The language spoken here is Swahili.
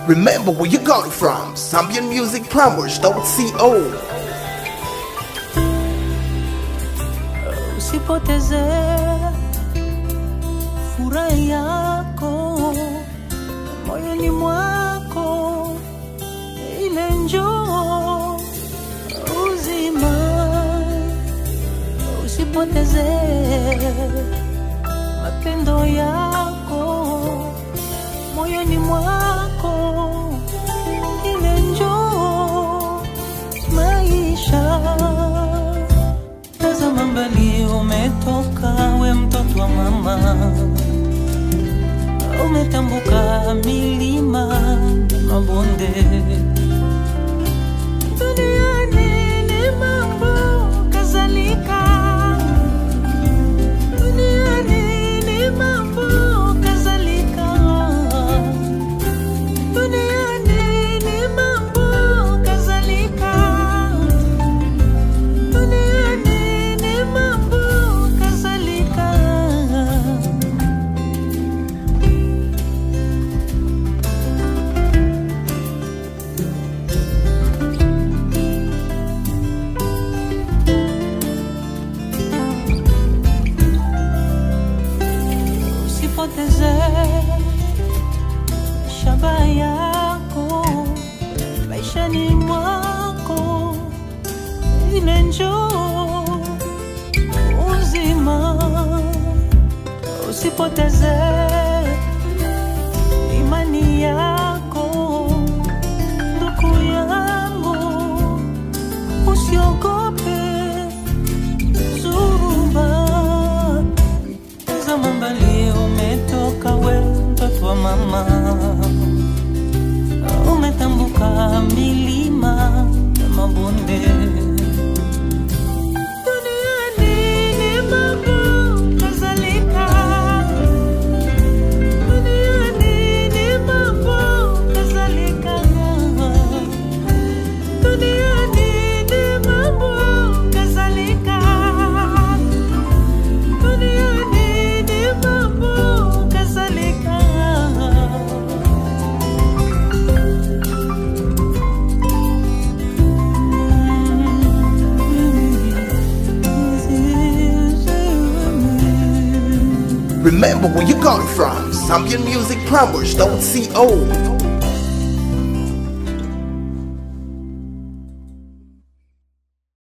Remember where you got it from. Zambian Music Plumbers.co. Usipoteze furaha yako moyoni mwako, ile njoo uzima. Usipoteze mapendo yako moyoni mwako, ile njoo maisha Tazama mbali, umetoka we mtoto wa mama, umetambuka milima na mabonde. Duniani ni mambo kadhalika, duniani ni mambo kadhalika, duniani ni mambo kadhalika. Duniani ni mambo kadhalika. Usipoteze shaba yako maishani mwako ile njoo uzima, usipoteze imani yako, ndugu yangu, usiogope zuruba. Tazama mbali, umetoka we mtoto wa mama, umetambuka milima na mabonde. Duniani ni mambo kadhalika. Duniani ni mambo kadhalika. Duniani ni mambo kadhalika. Duniani ni mambo kadhalika. Remember where you got it from. Zambian Music Plumbers.co.